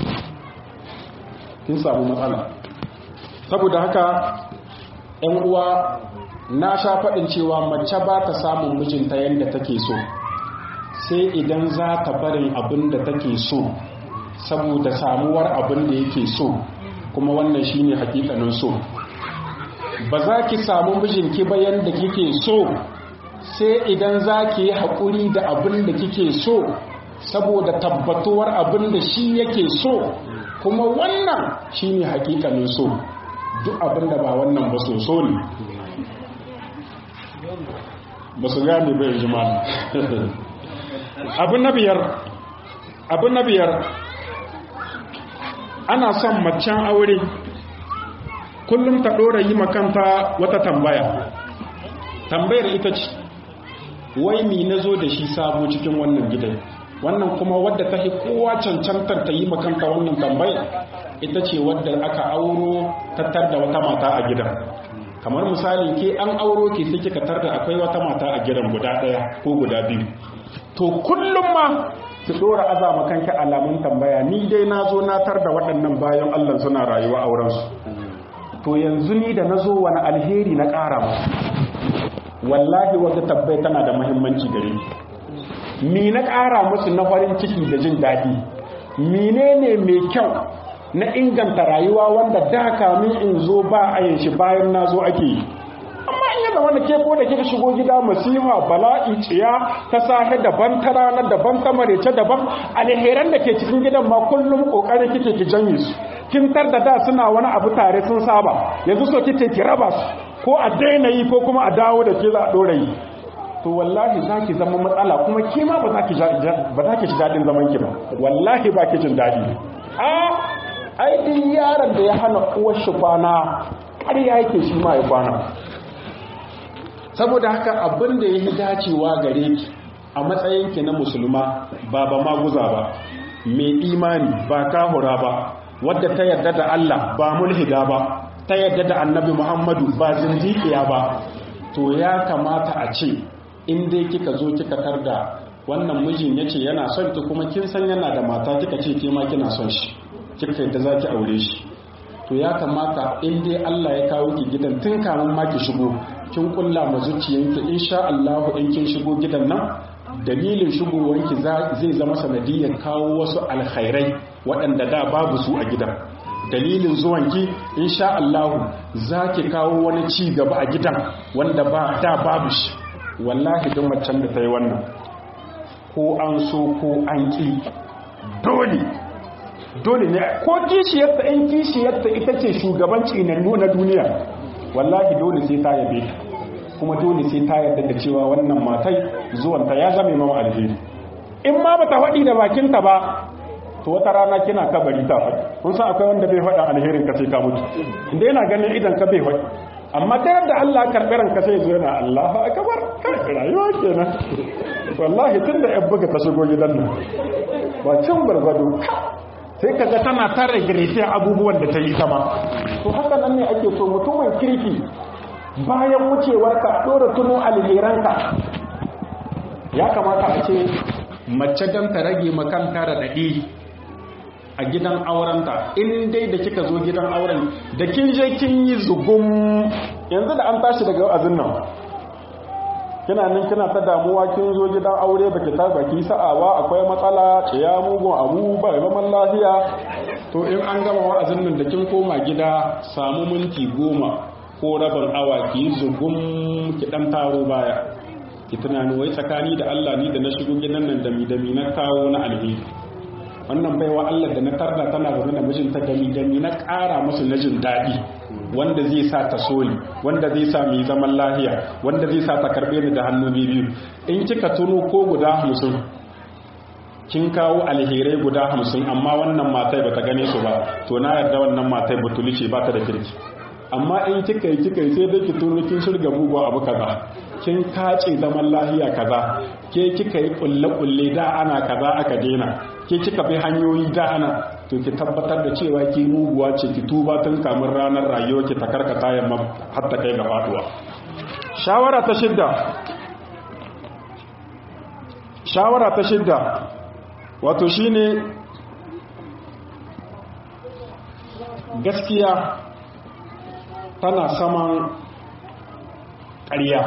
kin samu matsala saboda haka ɗan uwa na sha faɗin cewa mace ba ta samun mijinta yadda take so sai idan za ta barin abin da take so saboda samuwar abin da yake so kuma wannan shine hakikanin so ba za ki samu mijinki ba yanda kike so sai idan za ki yi haƙuri da abin da kike so saboda tabbatuwar abin da shi yake so kuma wannan shine hakikanin so duk abin da ba wannan ba so so ne ba su gane bai jima'a abu na biyar abu na biyar ana son macen aure kullum ta ɗora yi makanta wata tambaya tambayar ita ce wai mi na zo da shi sabo cikin wannan gidan wannan kuma wadda ta fi kowa cancantar ta yi makanta wannan tambaya ita ce wadda aka auro tattar da wata mata a gidan kamar misali ke an auro ke sai kika tar da akwai wata mata a gidan guda ɗaya ko guda biyu to kullum ma ki dora azama kanki alamun tambaya ni dai na zo na tar da waɗannan bayan Allah suna rayuwa auren su to yanzu ni da na zo wani alheri na ƙara musu wallahi wanda tabbai tana da muhimmanci gare ni ni na ƙara musu na farin ciki da jin daɗi menene mai kyau na inganta rayuwa wanda da kamin in zo ba a yin shi bayan na zo ake yi amma in yana wanda ke ko da kika shigo gida masifa bala'i tsiya ta sahe daban ta rana daban ta marece daban alheran da ke cikin gidan ma kullum kokarin kike ki janye su kin tar da da suna wani abu tare sun saba yanzu so kike ki raba su ko a daina yi ko kuma a dawo da ke za a dora yi to wallahi za ki zama matsala kuma ke ma ba za ki ba za ki ji daɗin zaman ki ba wallahi ba ki jin daɗi a ai din yaron da ya hana uwar shi kwana ƙarya yake shi ma ya kwana saboda haka abin da ya yi dacewa gare ki a matsayinki na musulma ba ba maguza ba mai imani ba kahura ba wadda ta yarda da Allah ba mulhida ba ta yarda da annabi Muhammadu ba zindiƙiya ba to ya kamata a ce in dai kika zo kika tarda wannan mijin yace yana son ki kuma kin san yana da mata kika ce ke ma kina son shi kika yadda za ki aure shi to ya kamata in dai Allah ya kawo ki gidan tun kamun ma ki shigo kin kulla ma zuciyanki insha Allah in kin shigo gidan nan dalilin shigowanki zai zama sanadiyar kawo wasu alkhairai waɗanda da babu su a gidan dalilin zuwanki insha Allah za ki kawo wani ci gaba a gidan wanda ba da babu shi wallahi don macen da ta yi wannan ko an so ko an ƙi dole dole ne ko kishiyarta in kishiyarta ita ce shugaban tsinannu na duniya wallahi dole sai ta yabe ta kuma dole sai ta yarda da cewa wannan matai zuwanta ya zame mama alheri in ma bata faɗi da bakinta ba to wata rana kina kabari ta faɗi kun san akwai wanda bai faɗa alherin ka sai ka mutu inda yana ganin idan ka bai faɗi amma ta yadda Allah karɓi ranka sai zo yana Allahu akbar kai rayuwa kenan wallahi tunda yan buga ta shigo gidan nan ba cin bargwado sai kaga tana ta regrete abubuwan da ta yi sama to haka nan ne ake so mutumin kirki bayan wucewarka dora tuno alheranka ya kamata a ce mace don ta rage makanta da daɗi a gidan aurenta in dai da kika zo gidan auren da kin je kin yi zugum yanzu da an tashi daga wa'azin nan kina nan kina ta damuwa kin zo gidan aure baki ta baki sa'awa akwai matsala ciya mugun abu ba zaman lafiya to in an gama wa'azin nan da kin koma gida samu minti goma ko rabin awa ki yi zugum ki dan taro baya ki tunani wai tsakani da Allah ni da na shigo gidan nan dami dami na kawo na alheri wannan baiwa Allah da na tarda tana zaune da mijinta dami dami na ƙara musu na jin daɗi wanda zai sa ta soli wanda zai sa mu zaman lahiya wanda zai sa ta karɓe ni da hannu biyu in kika tuno ko guda hamsin kin kawo alherai guda hamsin amma wannan matai bata gane su ba to na yarda wannan matai batuli ce ba ta da kirki amma in kika yi kika yi sai dai ki tuno kin shirga bugu abu kaza kin kace zaman lahiya kaza ke kika yi kulle kulle da ana kaza aka dena ke kika bi hanyoyi da ana to ki tabbatar da cewa ki muguwa ce ki tuba tun kamun ranar rayuwa ki ta karkata yamma har ta kai ga faduwa shawara ta shidda shawara ta shidda wato shine gaskiya tana saman ƙarya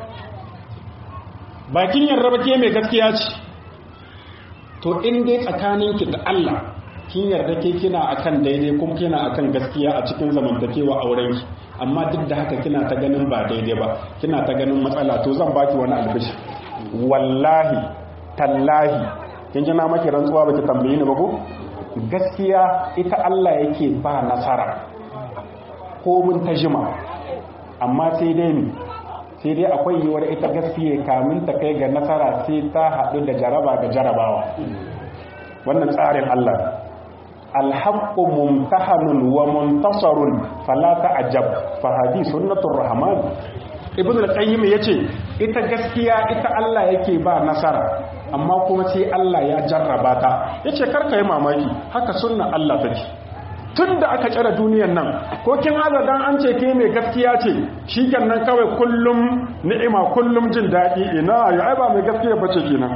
bakin yarda ke mai gaskiya ce to in dai tsakaninki da Allah kin yarda ke kina akan daidai kuma kina akan gaskiya a cikin zamantakewa aurenki amma duk da haka kina ta ganin ba daidai ba kina ta ganin matsala to zan baki wani albishi wallahi tallahi kin ji na maki rantsuwa baki tambaye ni ba ko gaskiya ita Allah yake ba nasara ko mun ta jima amma sai dai mi sai dai akwai yiwuwar ita gaskiya kamin ta kai ga nasara sai ta haɗu da jaraba da jarabawa wannan tsarin Allah alhaqqu mumtahanun wa muntasarun fala ta'jab fa hadi sunnatur rahman ibnu al-qayyim yace ita gaskiya ita Allah yake ba nasara amma kuma sai Allah ya jarraba ta yace karka yi mamaki haka sunna Allah take tun da aka tsara duniyan nan ko kin azadan an ce ke mai gaskiya ce shi nan kawai kullum ni'ima kullum jin daɗi ina ya ai ba mai gaskiya bace kenan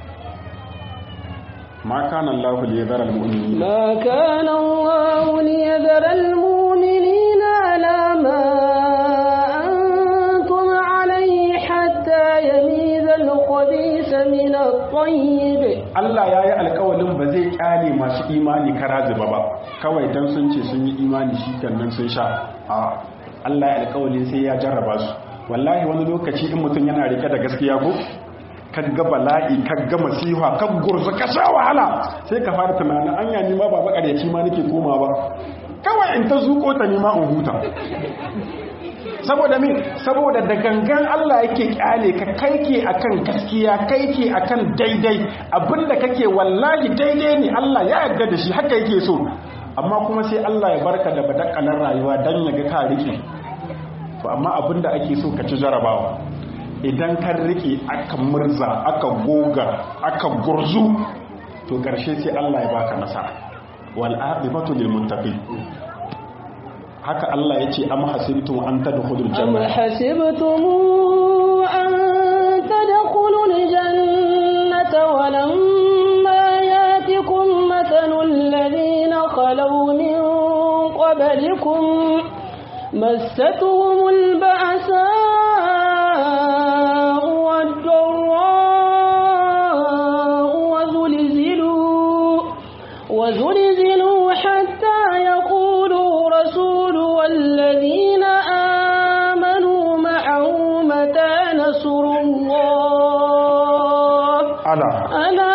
ma kana Allah li yadhara al-mu'minin ما كان الله ليذر المؤمنين على ما أنتم عليه حتى يميز الخبيث من الطيب Allah ya yi alkawalin ba zai kyale masu imani kara zuba ba kawai don sun ce sun yi imani shi nan sun sha a Allah ya alkawalin sai ya jarraba su wallahi wani lokaci in mutum yana rike da gaskiya ko ga bala'i ga masiha ka gurza ka sha wahala sai ka fara tunanin anya ni ma ba makaryaci ma nake koma ba kawai in ta zuko ta nima in huta saboda min saboda da gangan Allah yake kyale ka kaike akan gaskiya kaike akan daidai abinda kake wallahi daidai ne Allah ya yarda da shi haka yake so amma kuma sai Allah ya barka da badakalar rayuwa dan ya ga ka rike to amma abinda ake so ka ci jarabawa idan ka rike aka murza aka goga aka gurzu to karshe sai Allah ya baka nasara wal aqibatu lil muttaqin haka Allah ya ce am hasibtum an tadkhulul أم janna حسبتم أن تدخلوا الجنة ولما ياتكم مثل الذين خلوا من قبلكم مستهم البأساء والضراء نصر الله ala ألا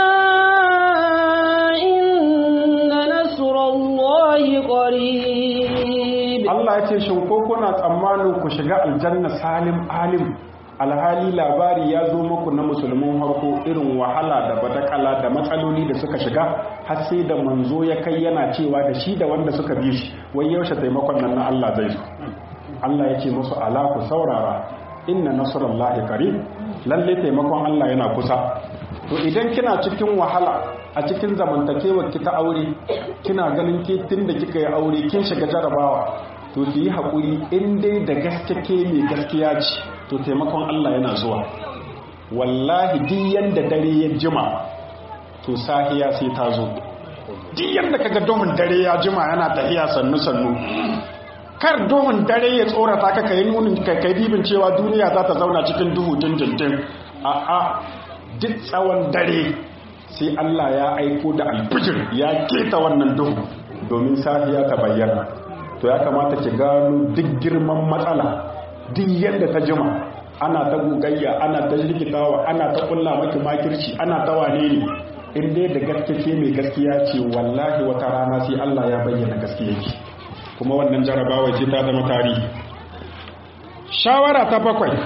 إن نصر الله قريب Allah ya ce shin ko kuna tsammanin ku shiga aljanna salim alim alhali labari ya zo muku na musulmin harko irin wahala da badakala da matsaloli da suka shiga har sai da manzo ya kai yana cewa da shi da wanda suka bi shi wai yaushe taimakon nan na Allah zai zo Allah ya ce musu ala ku saurara inna nasrullahi qarib lalle taimakon Allah yana kusa to idan kina cikin wahala a cikin zamantakewar ki ta aure kina ganin ke tun da kika yi aure kin shiga jarabawa to ki yi haƙuri in dai da gaske ke mai gaskiya ce to taimakon Allah yana zuwa wallahi duk yanda dare ya jima to sahiya sai ta zo duk yanda kaga domin dare ya jima yana tafiya sannu sannu kar domin dare ya tsorata ka kai nunin kai kai dibin cewa duniya za ta zauna cikin duhu dindindin a'a duk tsawon dare sai Allah ya aiko da alfijir ya keta wannan duhu domin safiya ta bayyana to ya kamata ki gano duk girman matsala duk yadda ta jima ana ta gugayya ana ta rikitawa ana ta kulla maki makirci ana ta wane ne in dai da gaske ce mai gaskiya ce wallahi wata rana sai Allah ya bayyana gaskiya ki kuma wannan jarabawa ce ta zama tarihi shawara ta bakwai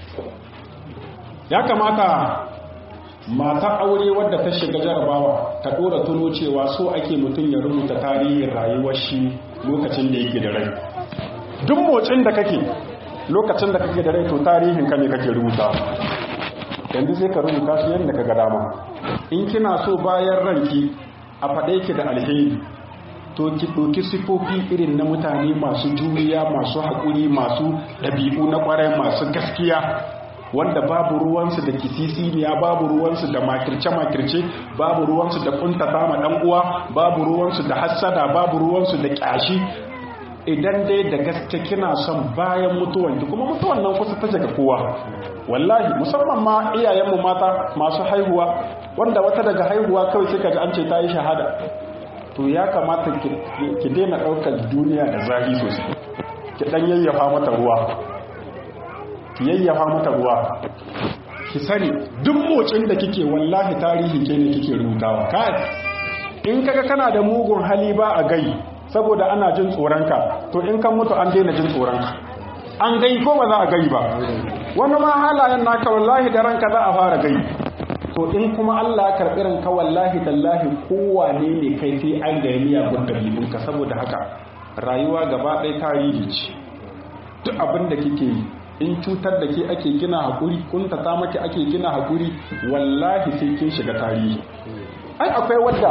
ya kamata mata aure wadda ta shiga jarabawa ta dora tuno cewa so ake mutum ya rubuta tarihin rayuwar shi lokacin da yake da rai duk motsin da kake lokacin da kake da rai to tarihin ka ne kake rubuta yanzu sai ka rubuta shi yadda ka ga dama in kina so bayan ranki a faɗe ki da alheri to ki ɗauki sifofi irin na mutane masu juriya masu haƙuri masu ɗabi'u na ƙwarai masu gaskiya wanda babu ruwansu da kisisiniya babu ruwansu da makirce-makirce babu ruwansu da kuntata ma dan uwa babu ruwansu da hassada babu ruwansu da kyashi idan dai da gaske kina son bayan mutuwan ki kuma mutuwan nan kusa ta ga kowa wallahi musamman ma iyayenmu mata masu haihuwa wanda wata daga haihuwa kawai kika ji an ce ta yi shahada to ya kamata ki daina ɗaukar duniya da zafi sosai ki ɗan yayyafa mata ruwa yayyafa mata ruwa ki sani duk motsin da kike wallahi tarihi ke ne kike rubutawa kai in kaga kana da mugun hali ba a gai saboda ana jin tsoronka to in kan mutu an daina jin tsoronka an gai ko ba za a gai ba wani ma halayen naka wallahi da ranka za a fara gai to in kuma Allah ya karɓi ranka wallahi tallahi kowane ne kai sai an gaya miyagun dalilunka saboda haka rayuwa gaba ɗaya tarihi ce duk abin da kike yi in cutar da ke ake gina haƙuri kuntata maki ake gina haƙuri wallahi sai kin shiga tarihi ai akwai wadda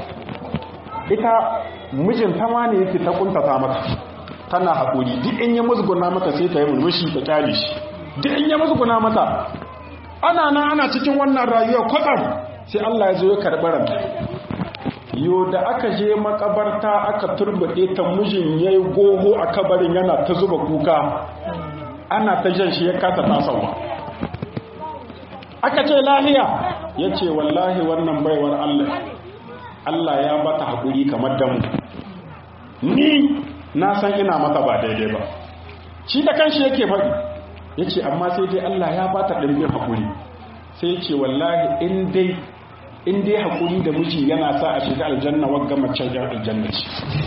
ita mijinta ma ne yake ta kuntata mata tana haƙuri duk in ya musguna mata sai ta yi murmushi ta kyale shi duk in ya musguna mata ana nan ana cikin wannan rayuwa kwatsam sai Allah ya zo ya karɓi ranta yo da aka je makabarta aka turbaɗe ta mijin ya yi goho a kabarin yana ta zuba kuka ana ta jan shi ya kasa tasawa aka ce lahiya ya ce wallahi wannan baiwar Allah Allah ya bata haƙuri kamar damu ni na san ina mata ba daidai ba shi da kanshi yake faɗi ya ce amma sai dai Allah ya bata ɗimbin haƙuri sai ce wallahi in dai in dai haƙuri da miji yana sa a shiga aljanna wagga macen yan aljanna ce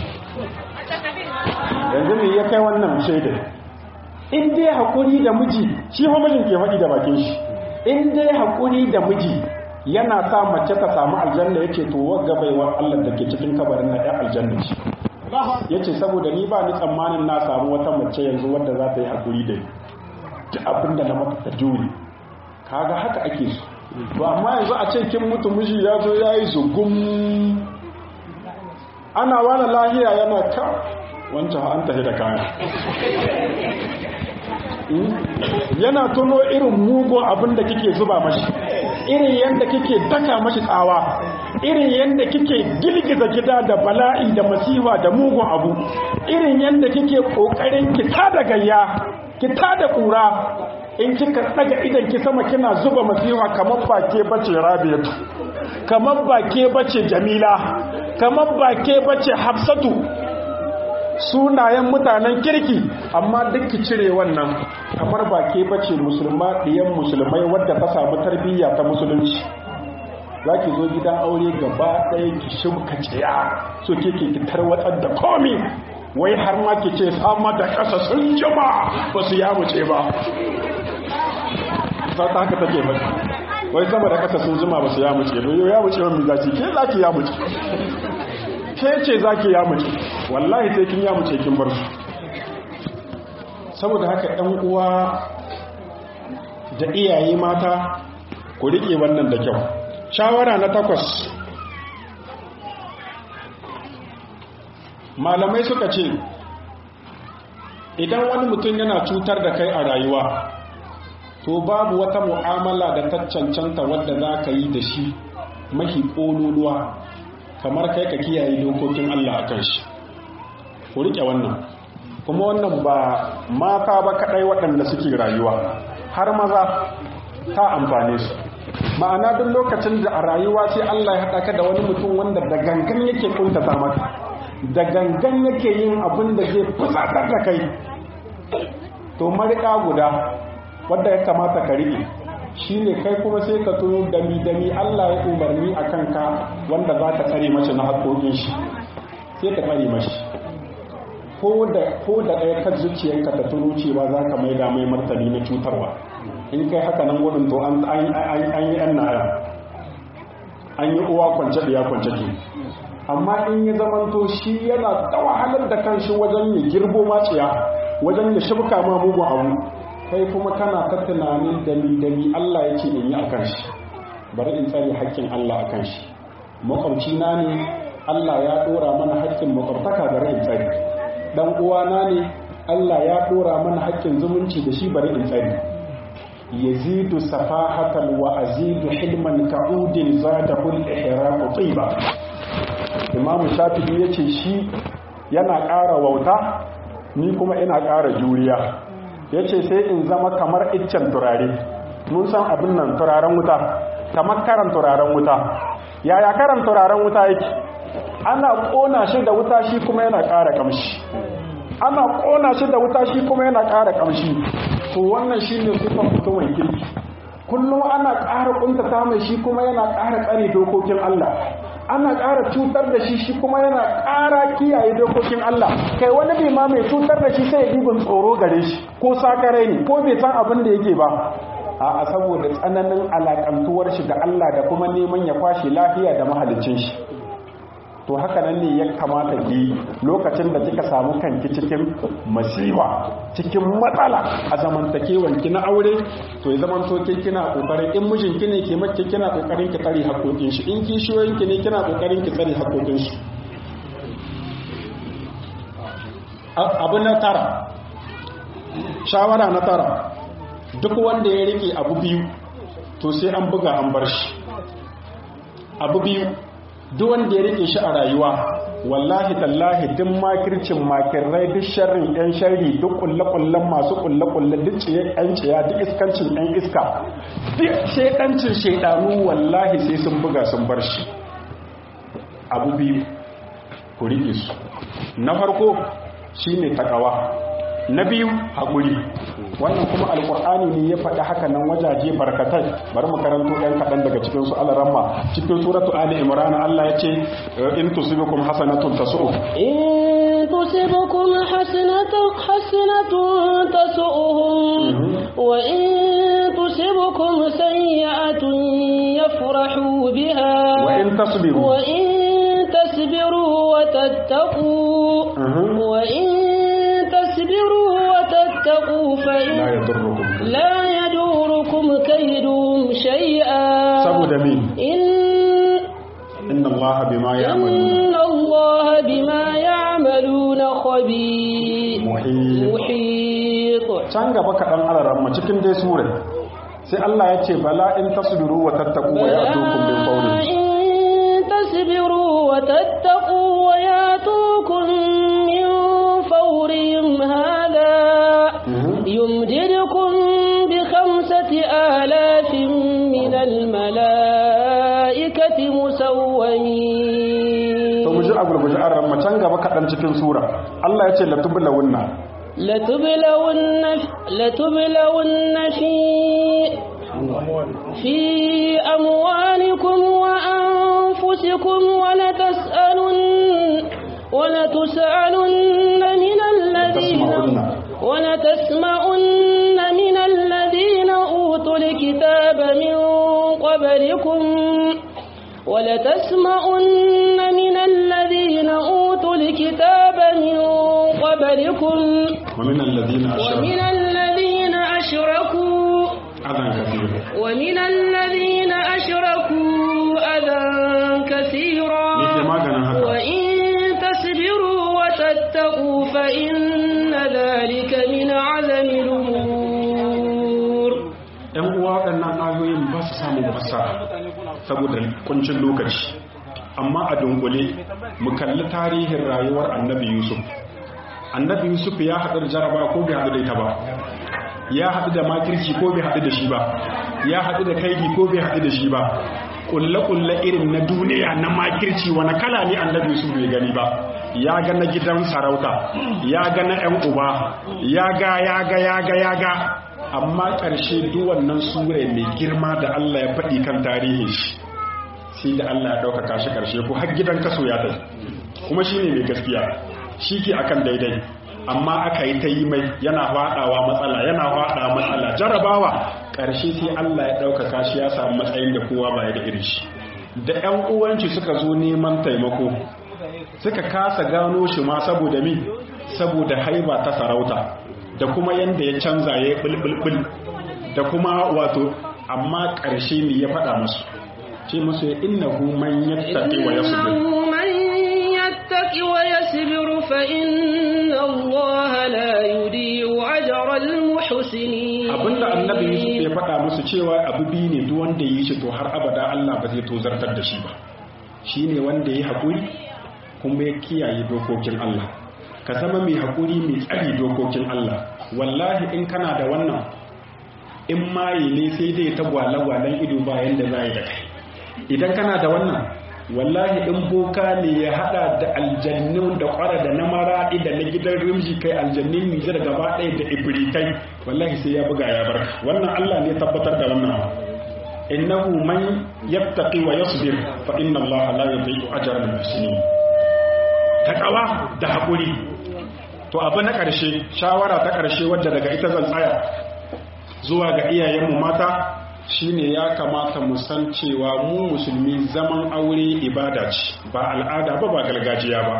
yanzu me ya kai wannan shaidar in dai haƙuri da miji shi fa mijin ke faɗi da bakin shi in dai haƙuri da miji yana sa mace ta samu aljanna yace to wagga baiwa Allah da ke cikin kabarin na ɗan aljanna ce yace saboda ni ba ni tsammanin na samu wata mace yanzu wadda za ta yi haƙuri da ni duk abin da na mata ta jure kaga haka ake so to amma yanzu a ce kin mutu miji ya zo ya yi zugum ana wani lahiya yana ka wancan an tafi da kaya yana tuno irin mugun abin da kike zuba mashi irin yadda kike daka mashi tsawa irin yadda kike girgiza gida da bala'i da masifa da mugun abu irin yadda kike kokarin ki tada gayya ki tada kura in kika daga idan ki sama kina zuba masifa kamar ba ke bace rabiatu kamar ba ke bace jamila kamar ba ke bace hafsatu sunayen mutanen kirki amma duk ki cire wannan kamar ba ke bace musulma ɗiyan musulmai wadda ta samu tarbiyya ta musulunci za ki zo gidan aure gaba ɗaya ki shimka ciya so ke ki tarwatsar da komi wai har ma ki ce sama da ƙasa sun jima ba su yamuce ba za ta haka take ba wai sama da ƙasa sun jima ba su yamuce ba yau yamuce wani zaci ke za ki yamuce ke ce za ki yamuce wallahi sai kin yamuce kin bar su saboda haka ɗan uwa da iyaye mata ku riƙe wannan da kyau shawara na takwas malamai suka ce idan wani mutum yana cutar da kai a rayuwa to babu wata mu'amala da ta cancanta wadda za ka yi da shi mahi ƙololuwa kamar kai ka kiyaye dokokin Allah a kan shi ku riƙe wannan kuma wannan ba mata ba kaɗai waɗanda suke rayuwa har maza ta amfane su ma'ana duk lokacin da a rayuwa sai Allah ya haɗa ka da wani mutum wanda da gangan yake kuntata maka da gangan yake yin abin da zai fusatar da kai to marika guda wadda ya kamata ka riƙe shine kai kuma sai ka tuno dami dami Allah ya umarni a kanka wanda za ka tsare mace na haƙoƙin shi sai ka tsare mashi ko da ko da ɗaya kan zuciyarka ta tuno cewa za ka maida mai martani na cutarwa in kai haka nan gudun to an yi yan naya an yi uwa kwance da ya kwance ke amma in ya zamanto shi yana da wahalar da kanshi wajen ya girbo maciya wajen ya shibka ma mugun abu kai kuma kana ta tunanin dami dami Allah ya ce in yi a kanshi bari in tsare haƙƙin Allah a kanshi makwabci na ne Allah ya ɗora mana haƙƙin makwabtaka bari in tsare dan uwana ne Allah ya ɗora mana haƙƙin zumunci da shi bari in tsare yazidu safahatan wa azidu hilman ka'udin zadahu al-ihram tiba imam shafi'i yace shi yana ƙara wauta ni kuma ina ƙara juriya yace sai in zama kamar iccen turare mun san abin nan turaren wuta kamar karan turaren wuta yaya karan turaren wuta yake ana ƙona shi da wuta shi kuma yana ƙara kamshi ana ƙona shi da wuta shi kuma yana ƙara kamshi to wannan shi ne sifar mutumin kirki kullum ana ƙara ƙuntata mai shi kuma yana ƙara tsare dokokin Allah ana ƙara cutar da shi shi kuma yana ƙara kiyaye dokokin Allah kai wani bai ma mai cutar da shi sai ya dibin tsoro gare shi ko sakarai ne ko bai san abin da yake ba a saboda tsananin alaƙantuwar shi da Allah da kuma neman ya kwashe lafiya da mahalicin shi to haka nan ne ya kamata ki lokacin da kika samu kanki cikin masifa cikin matsala a zamantakewan ki na aure to ya zaman to kina kokarin in mijin ki ne ke mace kina kokarin ki tsare hakokin shi in kishiyoyin ki ne kina kokarin ki tsare hakokin shi abu na tara shawara na tara duk wanda ya rike abu biyu to sai an buga an bar shi abu biyu duk wanda ya rike shi a rayuwa wallahi tallahi duk makircin makirrai duk sharrin yan sharri duk kulle-kullen masu kulle-kulle duk ciye yan ciya duk iskancin yan iska duk shaidancin shaidanu wallahi sai sun buga sun bar shi abu biyu ku rike su na farko shine takawa na biyu haƙuri wannan kuma alƙur'ani ne ya faɗi haka nan wajaje barkatai bari mu karanto ɗan kaɗan daga cikin su alaramma cikin suratu ali imran Allah ya ce in tusibukum hasanatun tasu'u in tusibukum hasanatun hasanatun tasu'uhum wa in tusibukum sayyi'atun yafrahu biha wa in tasbiru wa in tasbiru wa tattaqu wa in تصبروا وتتقوا فإن لا يضركم لا يدوركم كيدهم شيئا سبو دمين إن إن الله بما يعملون إن الله بما يعملون خبير محيط محيط can gaba kaɗan alaramma cikin dai surai sai Allah ya ce bala in tasbiru wa tattaku wa ya'tukum min fawri إن تصبروا وتتقوا وياتوكم من فورهم هذا يمددكم بخمسة آلاف من الملائكة مسومين to mu ji a gurguje an ramma can gaba kaɗan cikin sura Allah ya ce latubulawunna لتبلون لتبلون في في أموالكم وأنفسكم ولتسألن ولتسألن من الذين ولتسمعن من الذين أوتوا الكتاب من قبلكم ولتسمعن من الذين أوتوا الكتاب من قبلكم ومن الذين أشركوا ومن الذين أشركوا أذى كثير ومن الذين أشركوا أذى كثيرا Nike maganin haka وإن تصبروا وتتقوا فإن ذلك من عزم الأمور ‘yan uwa waɗannan ayoyin ba su samun fassara saboda kuncin lokaci amma a dunkule mu kalli tarihin rayuwar annabi yusuf annabi yusuf ya haɗu da jaraba ko bai haɗu da ita ba ya haɗu da makirci ko bai haɗu da shi ba ya haɗu da kaidi ko bai haɗu da shi ba kulle-kulle irin na duniya na makirci wani kala ne annabi yusuf bai gani ba ya ga na gidan sarauta ya ga na 'yan uba ya ga ya ga ya ga ya ga amma ƙarshe duk wannan sura mai girma da Allah ya faɗi kan tarihin shi sai da Allah ya ɗaukaka shi ƙarshe ko har gidan kaso ya tafi kuma shi ne mai gaskiya shi ke akan daidai amma aka yi ta yi mai yana faɗawa matsala yana faɗa matsala jarabawa ƙarshe sai Allah ya ɗaukaka shi ya samu matsayin da kowa baya da irin shi da ƴan uwanci suka zo neman taimako suka kasa gano shi ma saboda mi saboda haiba ta sarauta da kuma yanda ya canza ya yi bulbulbul da kuma wato amma ƙarshe ne ya faɗa musu ce musu innahu man yattaqi wa yasbir إنه من يتق ويصبر فإن الله لا يضيع أجر المحسنين abinda annabi Yusuf ya faɗa musu cewa abu biyu ne duk wanda yi shi to har abada Allah ba zai tozartar da shi ba shine wanda ya haƙuri kuma ya kiyaye dokokin Allah ka zama mai haƙuri mai tsari dokokin Allah wallahi in kana da wannan in maye ne sai dai ta gwale-gwalen ido bayan da za yi da kai idan kana da wannan wallahi in boka ne ya hada da aljannu da kwara da na maraɗi da na gidan rimji kai aljannin nijar gaba ɗaya da ibritai wallahi sai ya buga ya barka wannan allah ne tabbatar da wannan innahu man yattaqi wa yasbir fa inna allaha la yudhi'u ajra al-muhsinin takawa da hakuri to abu na ƙarshe shawara ta ƙarshe wadda daga ita zan tsaya zuwa ga iyayenmu mata shine ya kamata mu san cewa mu musulmi zaman aure ibada ce ba al'ada ba ba gargajiya ba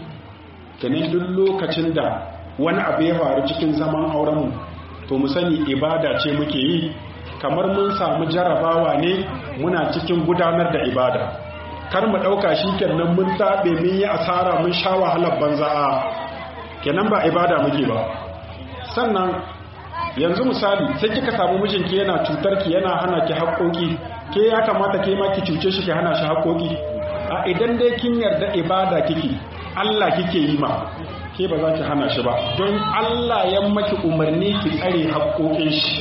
kenan duk lokacin da wani abu ya faru cikin zaman aurenmu to mu sani ibada ce muke yi kamar mun samu jarabawa ne muna cikin gudanar da ibada kar mu ɗauka shi kenan mun taɓe mun yi asara mun sha wahalar banza a kenan ba ibada muke ba sannan yanzu misali sai kika samu mijinki yana cutar ki yana hana ki haƙoƙi ke ya kamata ke ma ki cuce shi ki hana shi haƙoƙi a idan dai kin yarda ibada kike Allah kike yi ma ke ba za ki hana shi ba don Allah ya maki umarni ki tsare haƙoƙin shi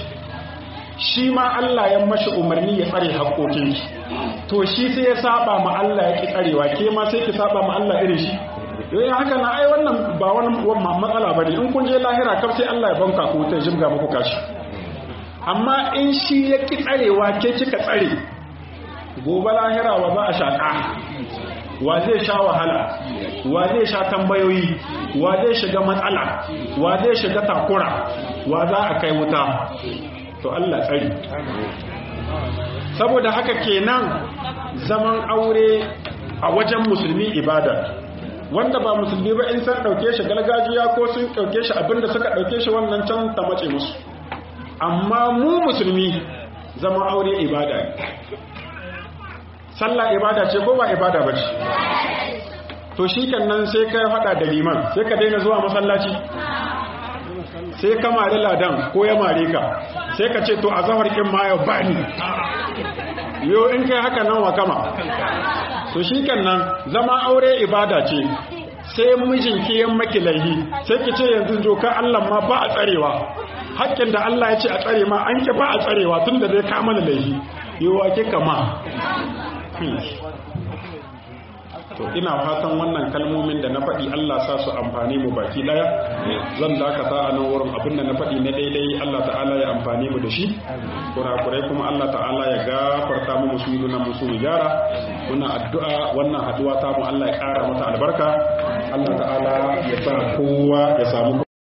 shi ma Allah ya mashi umarni ya tsare haƙoƙin shi to shi sai ya saba ma Allah ya ki tsarewa ke ma sai ki saba ma Allah irin shi yoyin haka na ai wannan ba wani matsala ba ne in kun je lahira kaf sai Allah ya banka ku ta jibga muku kashi amma in shi ya ki tsarewa ke kika tsare gobe lahira wa za a shaƙa wa zai sha wahala wa zai sha tambayoyi wa zai shiga matsala wa zai shiga takura wa za a kai wuta to Allah tsari saboda haka kenan zaman aure a wajen musulmi ibada wanda ba musulmi ba in san dauke shi gargajiya ko sun dauke shi abinda suka dauke shi wannan can ta mace musu amma mu musulmi zama aure ibada ne sallah ibada ce ko ba ibada ba ce to shi nan sai ka hada da liman sai ka daina zuwa masallaci sai ka mari ladan ko ya mare ka sai ka ce to a zahar kin ma ya bani yo in kai haka nan wa kama to shi nan zama aure ibada ce sai mijin ki yan maki laihi sai ki ce yanzu doka Allah ma ba a tsarewa hakkin da Allah ya ce a tsare ma an ki ba a tsarewa tun da zai kama da laihi yiwa ki kama to ina fatan wannan kalmomin da na faɗi Allah sa su amfani mu baki daya zan dakata a nan wurin abinda na faɗi na daidai Allah ta'ala ya amfani mu da shi kurakurai kuma Allah ta'ala ya gafarta mu musu yi musu mu gyara muna addu'a wannan haduwa ta mu Allah ya ƙara mata albarka Allah ta'ala ya sa kowa ya samu